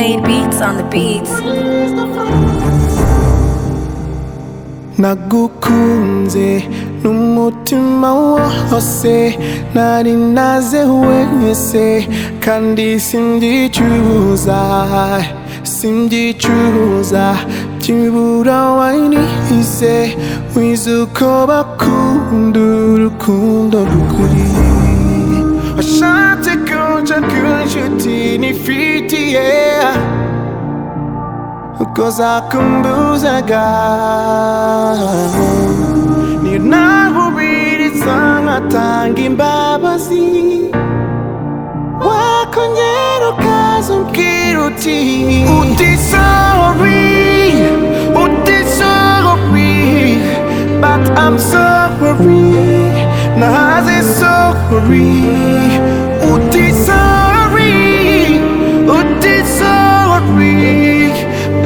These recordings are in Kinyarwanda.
on the beats. nagukunze n'umutima wose nari naze wese kandi simbyicruza simbyicruza byibura wayinize wize uko bakunda urukundo rukuri washatse kunca kunshuti nifitiye Uko zakumbuzaga ni nahubiriza nkatanga imbabazi wakongera ukaza umbwira uti uti sorry uti sorry but I'm sorry naze sorry uti sorry uti sorry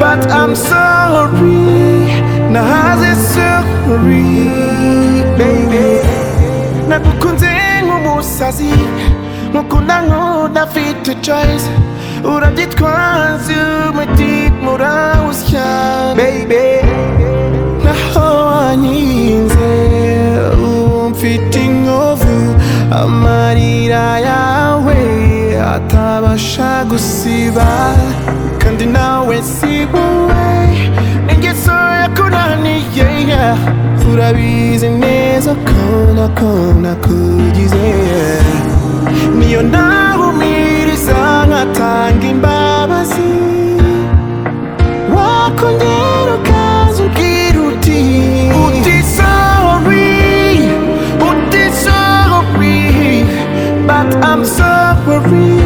but I'm sorry naze sorry baby nagukunze nk'umusazi mukunda nk'udafite choice urabyitwaza umuti murawusya baby naho wanyinze ubu mfite inkovu amarira yawe atabasha gusiba kandi nawe si wowe n'ingeso yakunaniye urabizi neza ko nakona kugize niyo nahumiriza nkatanga imbabazi wakongera ukaza umbwira uti uti sorry uti sorry but I'm sorry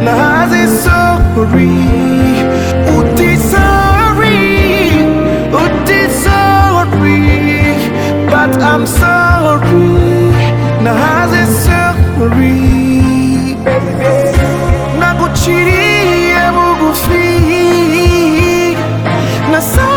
naze sorry uti sorry uti sorry but I'm sorry naze sorry naguciriye bugufi na sorry